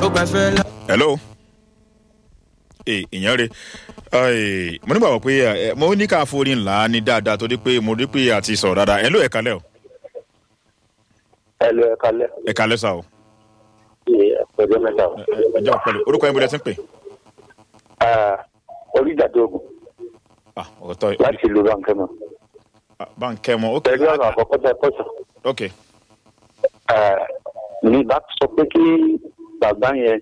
ó gbàfẹ́ lọ. hello ee ìyẹn rè Ẹ, mo nígbà wọ pé ẹ, mo ní ká forí ńlá ní dáadáa torí pé mo rí pé àti sọ̀rọ̀ dáadáa ẹ ló ẹ̀ka lẹ́ o ẹ lọ ẹ kalẹ ẹ̀ka lẹ́ sà o ẹ ọjọ mẹta o. Ẹ, ẹ jẹ́ ọ̀pẹ̀lẹ̀ orúkọ yẹn bó lẹ ti ń pè oríjàdó ogun ah ọ̀tọ̀ láti ìlú bankẹmọ bá ń kẹ́ mọ́ ok pẹ̀lú ọ̀nà àkọ́kọ́ tẹ kọ́sọ̀ ok ní bá sọ pé kí bàbá yẹn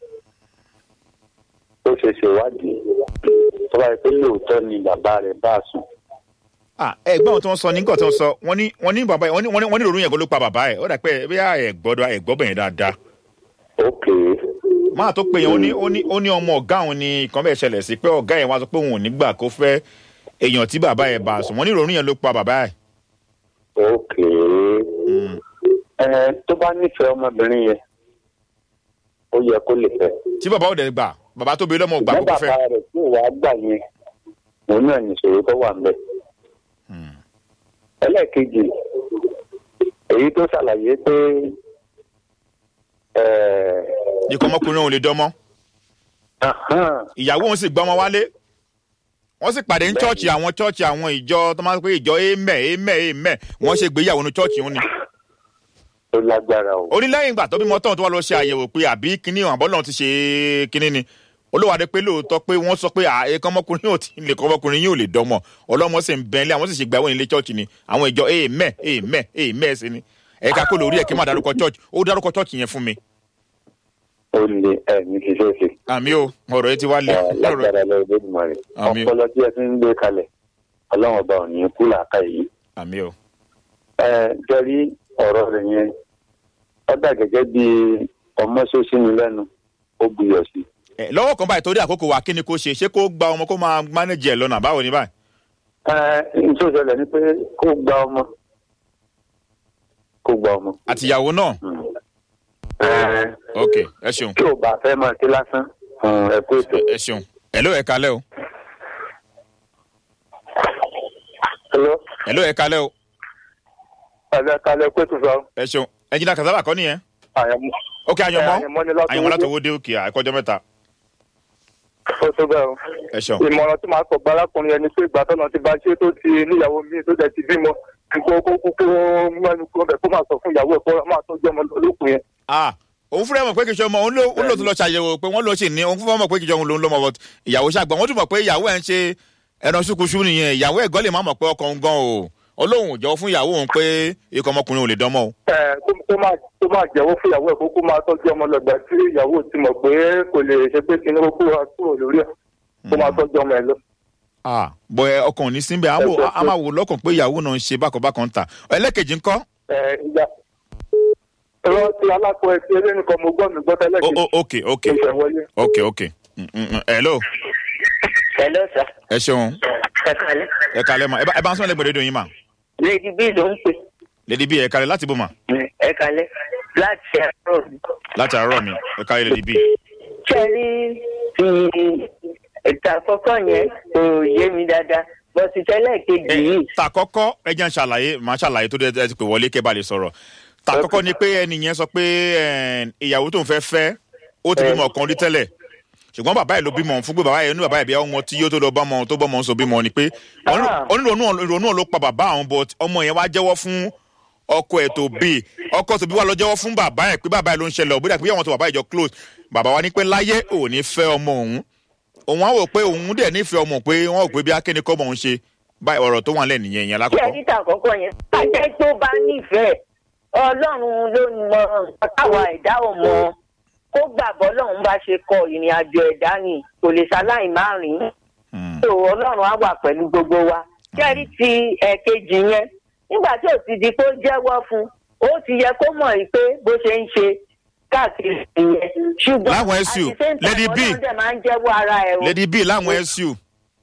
ó ṣe ṣèwádìí tó bá yẹ pé lóòótọ́ ni bàbá rẹ̀ bá a sùn. ah ẹ gbọ́n tí wọ́n sọ ní nǹkan tí wọ́n sọ wọ́n ní wọ́n ní bàbá yẹn wọ́n ní wọ́n ní wọ́n ní ìrònú yẹn kó ló pa bàbá ẹ̀ ó dà pé bí ẹ gbọ́dọ̀ ẹ gbọ́ bẹ̀yẹn dáadáa ok máa tó pé yẹn ó ní ó ní ó ní ọmọ ọ̀gá òun ni nǹkan bẹ́ẹ̀ ṣẹlẹ̀ sí pé ọ̀gá yẹn wá sọ pé òun ò ní gbà kó fẹ́ èèyàn tí bàbá ẹ̀ bá a sùn wọ́n ní ìrònú yẹn ló pa bàbá ẹ̀. ok Mm. ẹ tó bá nífẹ̀ẹ́ ọmọbìnrin yẹn ó yẹ kó lè fẹ́. tí bàbá ò dẹ̀ gbà bàbá tó bí lọ́mọ gbà ṣùgbọ́n kó fẹ́. bàbá rẹ̀ tí ìwà gbà yẹn òun náà nìṣòro tó wà ńbẹ̀. Hmm. ẹlẹ́ẹ̀kejì èyí tó ṣàlàyé pé ẹ̀, ikọ̀ ọmọkùnrin òun lè dánmọ́ ahán, ìyàwó òun sì gbọ́ ọmọ wálé wọ́n sì pàdé ní chọ́ọ̀chì àwọn chọ́ọ̀chì àwọn ìjọ tó máa ń pè ìjọ amen amen amen wọ́n ṣe gbéyàwó ní chọ́ọ̀chì òun ni. ó lágbára o. ó ní lẹ́yìn ìgbà tó bímọ tán tó wá lọ ṣe àyẹ̀wò pé àbí kíní àbọ̀ náà ti ṣe kíní ni olówádé pé lóòótọ́ pé wọ́n sọ pé ẹ̀kan ọmọkùnrin yóò ti lè kọ́ ọmọkùnrin yóò lè dánmọ̀ ọlọ́mọ sì ń bẹ́ńlẹ̀ àwọn sì ṣe gbàwọ́ nílé chọ́ọ̀chì ni àwọn ìjọ amen amen amen sí ni ẹ̀ka kó lórí ẹ̀ kí n má dárúkọ chọ́ọ̀chì ó dárúkọ chọ́ọ̀chì yẹn fún mi. ó lè ẹ ní kí ṣe é ṣe. àmì o ọ̀rọ̀ yẹn ti wá lé Ẹ, lágbára lọ́wọ́ lójúmọ́ rẹ̀ Àmín. ọpọlọ tí ẹ ti ń gbé kalẹ̀ ọlọ́run ọba ò ní kú làákà yìí. àmì o ẹ jẹ́rí ọ̀rọ̀ rẹ̀ yẹn ó dà gẹ́gẹ́ bí ọmọ ṣóṣí ni lẹ́nu ó buyọ̀ sí i. ẹ lọ́wọ́ kan báyìí torí àkókò wa kí ni kó ṣe ṣé kó gba ọmọ kó máa mánéjì ẹ̀ lọ́nà báwo ni báyìí. ẹ nítorí ìṣẹ̀lẹ̀ ni pé kó gba ọmọ kó gba ọmọ. àtìyàwó náà ẹ ok ẹ ṣeun tí ò bá fẹ́ máa ké lásán ẹ kó ètò. ẹ ṣeun ẹ ló ẹ kalẹ́ o Hello? ẹ ló ẹ kalẹ́ o Ẹ̀lẹ́ kalẹ̀ kó ètò sọ. ẹ ṣeun ẹnjìnà kasaba kọ́ nìyẹn Àyẹ̀mú. ok àyànmọ́ Àyànmọ́ ni látọwọ́ àyànmọ́ dé. látọwọ́ dé òkè àìkọ́jọ́ mẹ́ta Ó tó bẹ́ẹ̀ o. ẹ ṣeun ìmọ̀ràn tí màá sọ gba arákùnrin ẹni pé ìgbà tọ́nà ti bá ṣe tó ti níyàwó mi tó dẹ̀ ti bímọ kó kó kó kó mẹ́nu kó bẹ̀ kó máa sọ fún ìyàwó ẹ̀ kó máa tọ́jú ọmọ olókùn yẹn. ah òun fúnra ẹ̀ mọ̀ pé kìí ṣe ọmọ òun ló òun ló tún lọ ṣàyẹ̀wò pé wọ́n lọ ṣì ní òun fúnra mọ̀ pé kìí ṣe òun ló ń lọ́mọ but ìyàwó ṣàgbọ́n wọ́n tún mọ̀ pé ìyàwó ẹ̀ ń ṣe ẹran ṣùkúṣù nìyẹn ìyàwó ẹ̀ gan lè má mọ̀ pé ọkọ òun gan o olóhùn ò jẹ́wọ́ fún ìyàwó òun pé ikọ̀ ọmọkùnrin ò lè dánmọ́ o ẹ kó kó máa kó máa jẹ́wọ́ fún ìyàwó ẹ̀ kó kó máa tọ́jú ọmọ lọ́gbà tí ìyàwó ti mọ̀ pé kò lè ṣe pé kí ni kó kúrò kúrò lórí ẹ̀ kó máa tọ́jú ọmọ ẹ̀ lọ. ah bọ̀ ẹ ọkàn ò ní síbẹ̀ á wò- á máa wò lọ́kàn pé ìyàwó náà ń ṣe bákanbákan ta ẹlẹ́kejì ńkọ́ ẹ ìyá ẹ̀rọ ti alákọ̀ ẹ̀ ti ẹlẹ́nìkan mo gbọ́ mi gbọ́ tẹ́lẹ̀ o kí o ok ok n fẹ́ wọlé. ok ok Mm, mm, mm. hello Hello, sir. ẹ ṣeun Ẹ kálẹ́. ẹ kalẹ́ ma ẹ bá ẹ bá ń sọ lẹ́gbẹ̀ẹ́ rédíò yín ma Lady B ló ń pè. lady b ẹ kalẹ́ láti bò ma Ẹ kálẹ́. Láti àárọ̀ mi. láti àárọ̀ mi ẹ kalẹ́ lady b. Ṣé ẹ rí ti ètò àkọ́kọ́ yẹn kò yé mi dáadáa. Bọ́sì tẹ́lẹ̀ kejì yìí. ta kọ́kọ́ ẹ jẹ́ ń ṣàlàyé màá ṣàlàyé tó dé ẹ ti pè wọlé kẹ́ bá lè sọ̀rọ̀ ta kọ́kọ́ ni pé ẹni yẹn sọ pé ẹ, ìyàwó tó ń fẹ́ fẹ́ ó ti bímọ kan rí tẹ́lẹ̀ ṣùgbọ́n bàbá ẹ̀ ló bímọ fún pé bàbá ẹ̀ ní bàbá ẹ̀ bí ọmọ tí yóò tó lọ bọ́mọ tó bọ́mọ ń so bímọ ni pé Ah. onírònú ìrònú ọ̀ ló pa bàbá àwọn but ọmọ yẹn wá jẹ́wọ́ fún ọkọ ẹ̀ tó bí ọkọ tó bí wà lọ jẹ́wọ́ fún bàbá ẹ̀ pé bàbá ẹ̀ ló ń ṣẹlẹ̀ òbí dàbí àwọn tó bàbá ẹ̀ jọ close bàbá wa ní pé láyé ò ní fẹ́ ọmọ òun òun á wò pé òun dẹ̀ nífẹ̀ẹ́ ọmọ pé wọ́n ò pé bí akéde kọ́ ọmọ òun ṣe báyìí ọ̀rọ̀ tó wà lẹ́nu yẹn yẹn Ṣé ẹ lákọ̀ọ́kọ́. rí ìtàn àkọ́kọ́ yẹn? Àjẹ́ tó bá nífẹ̀ẹ́. Ọlọ́run ló mọ nǹkan táwa ẹ̀dá ò mọ. Kó gbàgbọ́ lọ́run bá ṣe kọ ìrìn àjò ẹ̀dá ni kò lè ṣaláì má rìn. Hmm. so ọlọ́run á wà pẹ̀lú gbogbo wa kẹ́rí ti ẹ̀kejì yẹn nígbà tí ò ti di pé ó jẹ́wọ́ fún ó ti yẹ kó mọ̀ yìí pé bó ṣe ń ṣe káàkiri ìyẹn ṣùgbọ́n Láwọn at SU, the same time, Lady B. ọlọ́run dẹ̀ máa ń jẹ́wọ́ ara ẹ̀ o. lady b láwọn su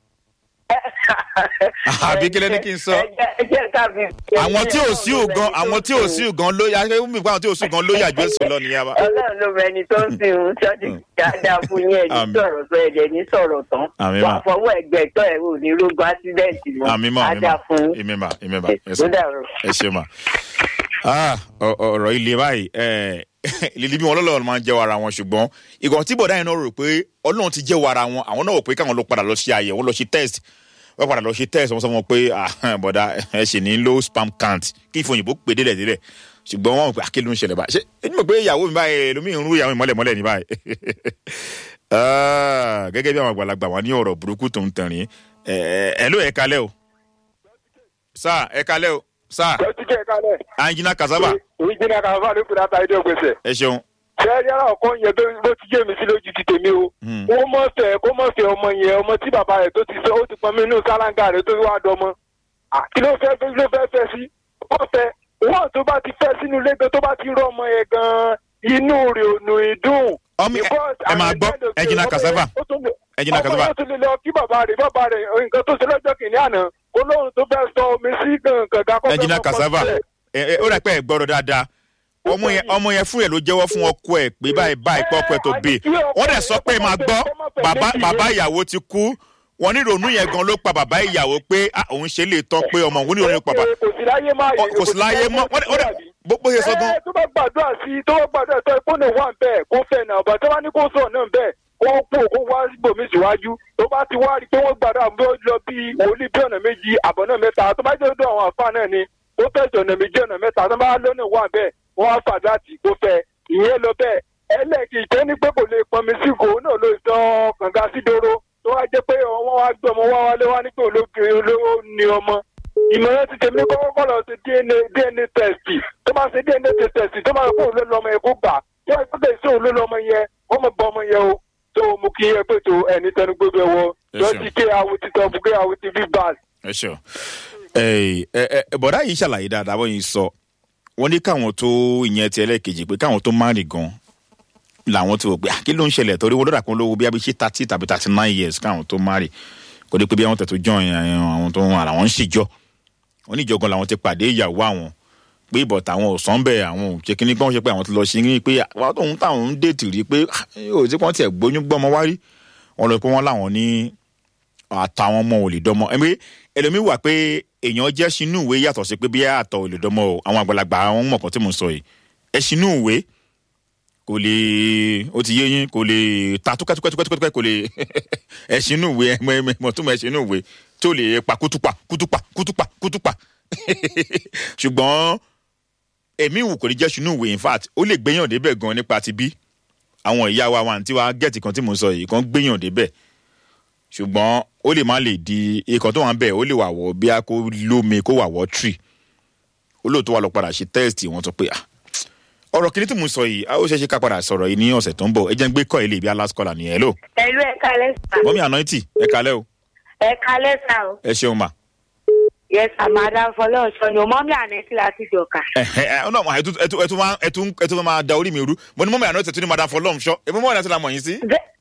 àbí kí lẹ́ni kí n sọ? Ẹ jẹ́ ká fi- àwọn tí ò sí ògan àwọn tí ò sí ògan ló yà ṣé mi pa àwọn tí ò sí ògan ló yà ju èsì lọ nìyẹn wa. ọlọ́run ló mọ ẹni tó ń sìn ń ṣọ́ọ́dì dáadáa fún yín ẹni Àmín. sọ̀rọ̀ sọ ẹ̀jẹ̀ ní sọ̀rọ̀ tán Àmín wà mà. fọwọ́ ẹgbẹ́ tọ́ ẹ̀ ò ní rógun ásídẹ̀ǹtì mọ́ àmì mọ àmì Á dáa mọ fún yín. èmi mà èmi mà ẹ Ó ṣe dàrú. ẹ ṣe mà. Ah, ọ- ọ̀rọ̀ ilé báyìí ẹ, lílí bí wọn lọ́lọ́run máa ń jẹ́wọ́ ara wọn ṣùgbọ́n ìgbọ̀n tí bọ̀dá yẹn náà rò pé ọlọ́run ti jẹ́wọ́ ara wọn àwọn náà wò pé káwọn lọ padà lọ ṣe àyẹ̀wò lọ ṣe test wọ́n padà lọ ṣe test wọ́n sọ wọn pé ah, bọ̀dá ẹ ṣì ní low spam count kí ìfòyìnbó pè délẹ̀ délẹ̀ ṣùgbọ́n wọn pé akéde ló ń ṣẹlẹ̀ báyìí ṣé ẹni mọ̀ pé ìyàwó mi báyìí lómi ń rú ìyàwó mi mọ́lẹ̀ mọ́lẹ̀ ní báyìí Ah, gẹ́gẹ́ bí àwọn àgbàlagbà wọn ní ọ̀rọ̀ burúkú tó ń tẹ̀rín ẹ̀ ẹ̀ ló ẹ̀ kalẹ̀ o sáà ẹ̀ kalẹ̀ o sáà lọ́tí kẹ́ kalẹ̀. anjina kasaba èyí jìnnà kan fún àlékún náà tàyé dé gbèsè. ẹ ṣeun ṣé yàrá ọkọ yẹn tó bó ti jẹ́ mi sí lójú ti tèmi o. Hmm. kó mọ̀ fẹ́ kó mọ̀ fẹ́ ọmọ yẹn ọmọ tí bàbá rẹ̀ tó ti sọ ó ti pọn mí inú sálángà rẹ̀ tó wá dọmọ. À, kí ló fẹ́ kí ló fẹ́ fẹ́ sí. wọ́n fẹ́ wọ́n tó bá ti fẹ́ sínú ilé tó bá ti rọ ọmọ yẹn gan-an inú rẹ̀ ò nù ìdùn. ọmọ ẹ máa gbọ́ ẹnjìnà kasaba ẹnjìnà kasaba ọmọ yẹn tún lè lọ kí bàbá rẹ̀ bàbá rẹ̀ nǹkan tó ṣe lọ́jọ́ kìíní àná kó lóhun tó fẹ́ sọ omi sí gàngàn kó fẹ́ ẹnjìnà mọ́ kasaba sílẹ̀. ẹ ẹ ó rẹ pé ẹ gbọ́dọ̀ dáadáa ọmọ yẹn ọmọ yẹn fún ẹ ló jẹ́wọ́ fún ọkọ ẹ pé báyìí báyìí pé ọkọ ẹ tó bè wọ́n dẹ̀ sọ pé máa gbọ́ bàbá bàbá ìyàwó ti kú wọ́n ní ìrònú yẹn gan ló pa bàbá ìyàwó pé ah, òun ṣe lè tán pé ọmọ òun ní ìrònú pa bàbá kò sí láyé máa Ọ- kò sí láyé mọ́ wọ́n dẹ̀- wọ́n dẹ̀ bó bó ṣe sọ gan ẹ tó bá gbàdúrà sí tó bá gbàdúrà tó ẹ kó lè wà bẹ́ẹ̀ kó fẹ́ náà bàtà wá ní kó sọ náà bẹ́ẹ̀ kó pò kó wá gbòmí síwájú tó bá ti wá rí i pé wọ́n gbàdúrà bí ó lọ bí wòlíì bí ọ̀nà méjì àbọ̀ náà mẹ́ta tó bá jẹ́ ọdún àwọn àfa náà ni ó tẹ̀sí ọ̀nà méjì ọ̀nà mẹ́ta tó bá lọ́nà wà bẹ́ẹ̀ wọ́n á fàdúrà tì kó fẹ́ ìyẹn lọ bẹ́ẹ̀ ẹlẹ́ẹ̀kì jẹ́ ní pé kò lè pọnmi sí kò náà ló sọ kànga sí dóró tó wá jẹ́ pé wọ́n wá gbé ọmọ wá wálé wá ní pé olókè olówó ni ọmọ ìmọ̀ràn ti tèmi kọ́kọ́ kọ́ lọ sí dna dna test tó bá ṣe dna test tó bá kó òun ló lọ́mọ yẹn kó gbà tó bá gbé sí òun ló lọ́mọ yẹn wọ́n mọ̀ bọ́ ọmọ yẹn o tó mú kí ẹ pé tó ẹni tẹnu gbogbo ẹ wọ Yes, tó sir. ti ké awo ti tọ́ bùkẹ́ awo ti fi bá ẹ ṣeun ẹ ẹ ẹ bọ̀dá yìí ṣàlàyé dáadáa wọ́n yìí sọ wọ́n ní káwọn tó ìyẹn ti ẹlẹ́ẹ̀kejì pé káwọn tó má rìn gan làwọn ti wò pé ah, kí ló ń ṣẹlẹ̀ torí wọ́n lọ́dà kan lówó bí abíṣe thirty tàbí thirty nine years káwọn tó má rìn kó dé pé bí àwọn tẹ̀ tó jọ àwọn tó ń ara wọn ń ṣèjọ wọ́n ní ìjọgan làwọn ti pàdé ìyàwó àwọn pé ìbọ̀ táwọn ò sàn bẹ́ẹ̀ àwọn ò ṣe kíní pé wọ́n ṣe pé àwọn ti lọ ṣe ní pé àwọn tóun táwọn ń dètì rí pé ah, yóò tí wọ́n tiẹ̀ gbóyún gbọ́mọ wá rí wọ́n lọ pé wọ́n láwọn ní àtàwọn ọmọ ò lè dọmọ ẹmí ẹlòmíín wà pé èèyàn jẹ́ sínú ìwé yàtọ̀ sí pé bí àtọ̀ ò lè dọmọ o àwọn àgbàlagbà àwọn mọ̀kàn tí mò ń sọ yìí ẹ sínú ìwé kò lè ó ti yé yín kò lè ta túkẹ́túkẹ́túkẹ́túkẹ́ kò lè ẹ sínú ìwé ẹmọ ẹmọ ẹmọ tó mọ ẹ sínú ìwé tí ó lè pa kútùpà kútùpà kútùpà kútùpà ṣùgbọ́n èmi wù kò lè jẹ́ sínú ìwé in fact ó lè gbéyàn débẹ̀ gan nípa ti bí àwọn ìyá wa wa àǹtí wa gẹ̀ẹ́tì kan tí mò ń sọ yìí kan gbéyàn débẹ̀ ṣùgbọ́n ó lè má lè di ikọ̀ tó wà ń bẹ̀ ó lè wà wọ́ bí a kò lómi kó wà wọ́ tree ó lóòótọ́ wà lọ padà ṣe tẹ́ẹ̀sì wọ́n tó pé ah ọ̀rọ̀ kìíní tí mo sọ yìí a ó ṣeéṣe ká padà sọ̀rọ̀ yìí ní ọ̀sẹ̀ tó ń bọ̀ ẹ jẹ́ ń gbé kọ́ ilé ibi alaskola nìyẹn lò ẹ̀lú ẹ̀ka lẹ́sà. mọ́mí ànáìtì ẹ kalẹ́ o ẹ̀ka lẹ́sà o. ẹ ṣeun mà yẹsà madam fọlọ́ọ̀ṣọ́ ni o mọ́mí ànẹ́tì láti jọ̀ka. ẹ ẹ ẹ ọ̀nà àmọ́ ẹtú ẹtú ẹtú máa ẹtú ẹtú máa da orí mi rú mo ní mọ́mí ànáìtì tún ní madam fọlọ́ọ̀ṣọ́ èmi mọ́mí ànáìtì la mọ̀ yín sí.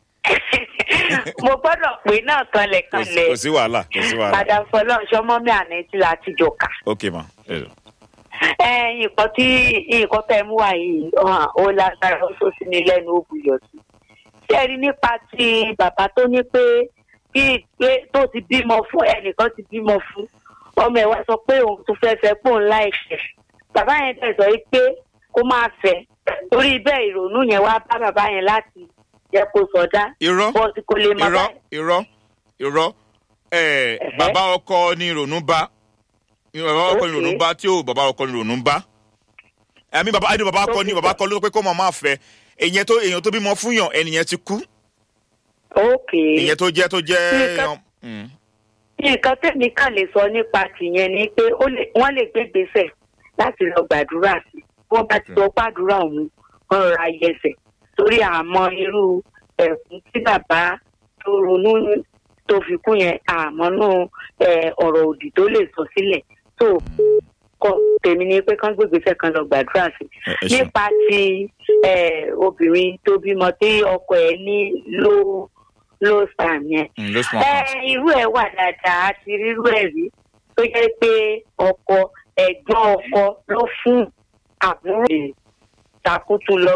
mo gbọ́dọ̀ pé náà kanlẹ̀ Kò sí- kanlẹ̀ kò sí wàhálà kò sí wàhálà madam fọlọ́ọ̀ṣọ́ mọ́mí ànẹ́tì láti jọ̀ka. ok ma ẹ ẹ nǹkan tí nǹkan tẹ́ mú wá yìí hàn, ó lágbára ó tó sí ní lẹ́nu ó buyọ̀ sí. ṣé ẹ rí nípa ti bàbá tó ní pé bí pé tó ti bímọ fún ẹnìkan ti bímọ fún ọmọ ẹ̀ wá sọ pé òun tó fẹ́ fẹ́ pòun láìpẹ́ bàbá yẹn tẹ̀ sọ yìí pé kó máa fẹ́ torí bẹ́ẹ̀ ìrònú yẹn wá bá bàbá yẹn láti jẹ́ kó sọdá irọ́ bọ́ọ̀sì kò lè má irọ́ báyìí. irọ́ irọ́ ẹ bàbá ọkọ ni ìrònú bá bàbá ọkọ ni Okay. ìrònú bá tí ò bàbá ọkọ ni ìrònú bá ẹ̀mí bàbá ẹni bàbá ọkọ ni bàbá ọkọ ló sọ pé kó mọ̀ máa fẹ́ èyàn tó èyàn tó bímọ fún yàn ẹnìyẹn ti kú ok èyàn tó jẹ́ tó jẹ́ Nǹkan- yàn. Mm. nǹkan tẹ̀mí kàn lè sọ nípa tìyẹn ni pé ó lè- wọ́n lè gbé gbèsè láti lọ gbàdúrà sí i wọ́n bá ti sọ pàdúrà ọ̀hún wọ́n rọra yẹsẹ̀ torí àmọ́ irú ẹ̀kún tí bàbá tó ronú tó fi kú yẹn àmọ́ nù ẹ̀, ọ̀rọ̀ òdì tó lè sọ sílẹ̀ tó kọ tèmi ni pé kán gbé gbèsè kan lọ gbàdúrà sí i Ẹ- ẹ ṣeun. nípa ti ẹ̀, obìnrin tó bímọ tí ọkọ ẹ̀ ní low low sperm yẹn Mm, ló sùn ẹ ọkàn. irú ẹ wà dáadáa a ti rírú ẹ rí tó jẹ́ pé ọkọ ẹ̀gbọ́n ọkọ ló fún àbúrò rẹ̀ takutu lọ